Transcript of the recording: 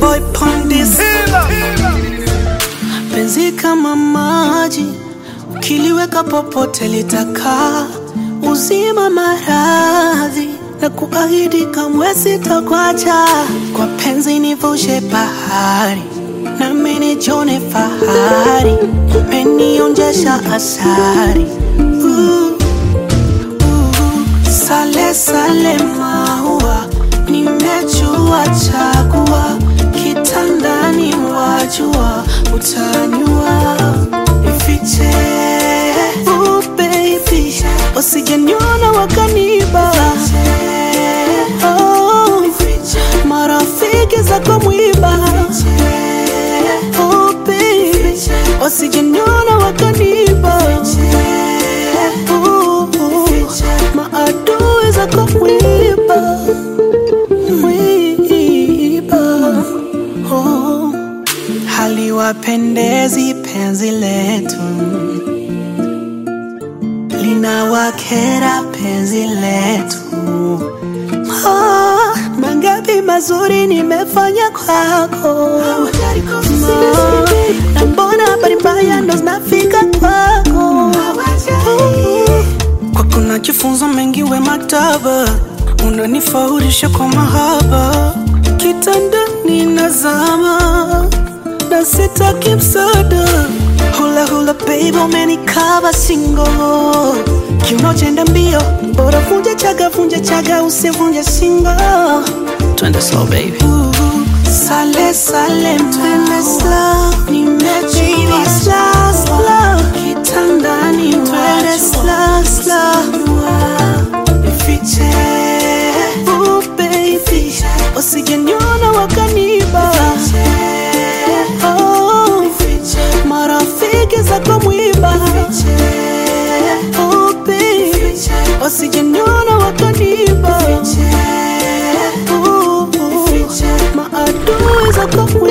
boy Pondis. Penzi kama maji, ukiliweka popote litakaa. Uzima maradhi na kuahidi kamwe sitakuacha. Kwa penzi nivushe bahari, nami nijione fahari. Umenionjesha asari uh. Sale sale maua, nimechua chagua, kitandani wajua, utanyua ifiche. Oh baby, wasijeniona wakaniba. Oh, marafiki zako mwiba. Oh baby, wasijeniona wakaniba. Oh, maadui zako mwiba mwiba oh. Haliwapendezi penzi letu, linawakera penzi letu. Ah, mangapi mazuri nimefanya kwako, Ah, na mbona habari mbaya ndo zinafika kwako? Kwako najifunza mengi, we maktaba, unanifaurisha kwa mahaba, kitandani nazama na sitaki msaada. Hula hula baby, umenikaba singo, kiuno chenda mbio, bora vunja chaga, vunja chaga, usivunje singo. Twende slow baby. Sale sale twende slow, nimechua slow slow, kitandani twende slow slow, ifiche oh baby, wasijeniona wakaniba oh, marafiki zako mwiba oh baby, wasijeniona wakaniba oh, maadui zako